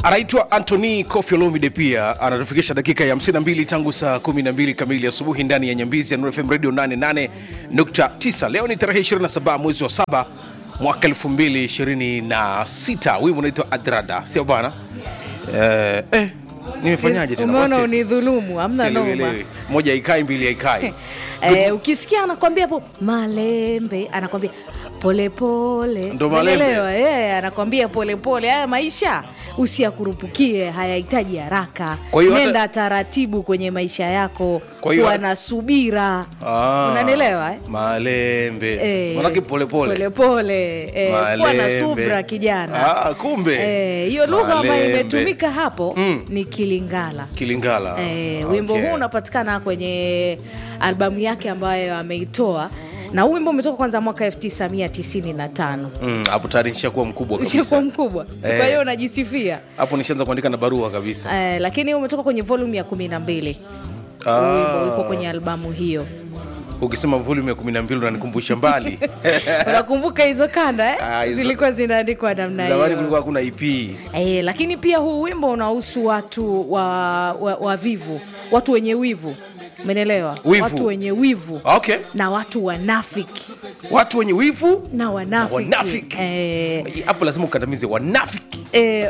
anaitwa Anthony Kofi Olomide, pia anatufikisha dakika ya 52 tangu saa 12 kamili asubuhi ndani ya Nyambizi ya Nuru FM Radio 88.9. Leo ni tarehe 27 mwezi wa saba mwaka 2026. Wimbo unaitwa Adrada, sio bwana? Eh, eh, nimefanyaje tena? Umeona Basi, unidhulumu, hamna noma. sielewelewi. Moja haikai, mbili haikai. Eh, ukisikia anakwambia hapo malembe, anakwambia polepole, Ndo malembe. Umeelewa? Eh, anakwambia polepole. Haya maisha usiyakurupukie, hayahitaji haraka. Kwa hiyo hata- Nenda taratibu kwenye maisha yako, Kwa hiyo kuwa hata- na subira. Ah, Unanielewa eh? Malembe. Eh, Manake polepole. polepole, eh, kuwa na Malembe. subra kijana. Ah, kumbe. Eh, hiyo lugha ambayo Malembe. imetumika hapo Mm. ni Kilingala. Kilingala. Eh, wimbo Okay. huu unapatikana kwenye albamu yake ambayo ameitoa na huu wimbo umetoka kwanza mwaka 1995 Mm, hapo tayari nishakuwa mkubwa ushakuwa kabisa. mkubwa Eh. kwa hiyo unajisifia Hapo nishaanza kuandika na barua kabisa. eh, lakini umetoka kwenye volume ya 12 Ah. wimbo uko kwenye albamu hiyo Ukisema volume ya 12 unanikumbusha mbali. unakumbuka hizo kanda eh? Ah, hizo- zilikuwa zinaandikwa namna Zamani hiyo kulikuwa hakuna EP. Eh, lakini pia huu wimbo unahusu watu wa, wa, wavivu watu wenye wivu umenelewa Wivu. watu wenye wivu Okay. na watu wanafiki Watu wenye wivu na wanafiki, Wanafiki. Eh, hapo lazima ukandamize wanafiki. eh,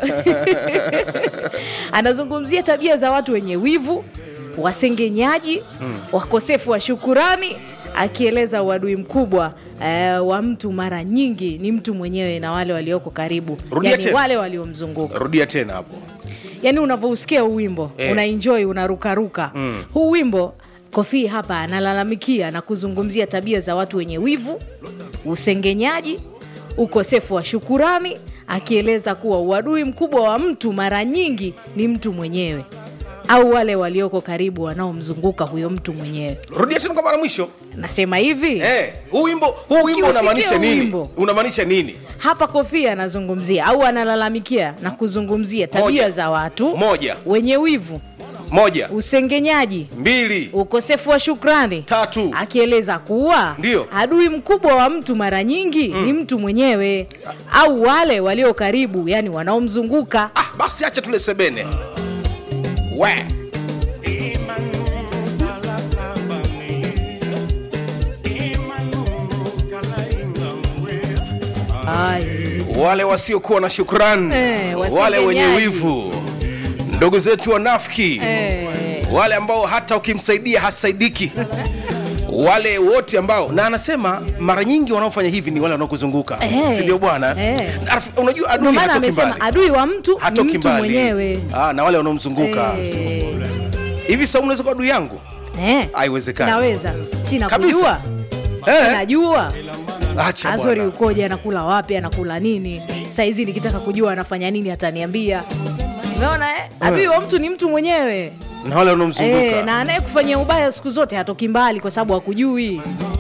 anazungumzia tabia za watu wenye wivu wasengenyaji wakosefu wa shukurani akieleza uadui mkubwa eh, wa mtu mara nyingi ni mtu mwenyewe na wale walioko karibu Rudia yani tena. wale waliomzunguka Rudia tena hapo. yani unavyousikia huu wimbo Eh. unaenjoy unarukaruka Mm. huu wimbo kofi hapa analalamikia na kuzungumzia tabia za watu wenye wivu usengenyaji ukosefu wa shukurani akieleza kuwa uadui mkubwa wa mtu mara nyingi ni mtu mwenyewe au wale walioko karibu wanaomzunguka huyo mtu mwenyewe Rudia tena kwa mara mwisho. nasema hivi Eh, huu wimbo huu wimbo Ukiusikia unamaanisha huu nini? wimbo. Unamaanisha nini? hapa kofia anazungumzia au analalamikia na kuzungumzia tabia Moja. za watu Moja. wenye wivu Moja, usengenyaji mbili, ukosefu wa shukrani tatu. akieleza kuwa Ndio. adui mkubwa wa mtu mara nyingi ni mtu mwenyewe au wale walio karibu yani wanaomzunguka Ah, basi acha tule sebene. We. Ai. wale wasiokuwa na shukrani Eh, wale wasengenyaji. wenye wivu ndugu zetu wanafiki Eh, wale ambao hata ukimsaidia hasaidiki wale wote ambao na anasema mara nyingi wanaofanya hivi ni wale wanaokuzunguka Eh. si ndio bwana Eh. Na raf- unajua ndio adui maana hatoki amesema mbali adui wa mtu ni hatoki mtu mbali mwenyewe ah, na wale wanaomzunguka Eh, hivi sa unaweza kuwa adui yangu eh, haiwezekani naweza sina Kabisa. kujua eh, najua acha azori bwana. ukoje anakula wapi anakula nini saizi nikitaka kujua anafanya nini ataniambia umeona eh? adui wa mtu ni mtu mwenyewe na wale wanaomzunguka Eh, na anayekufanyia ubaya siku zote hatoki mbali kwa sababu hakujui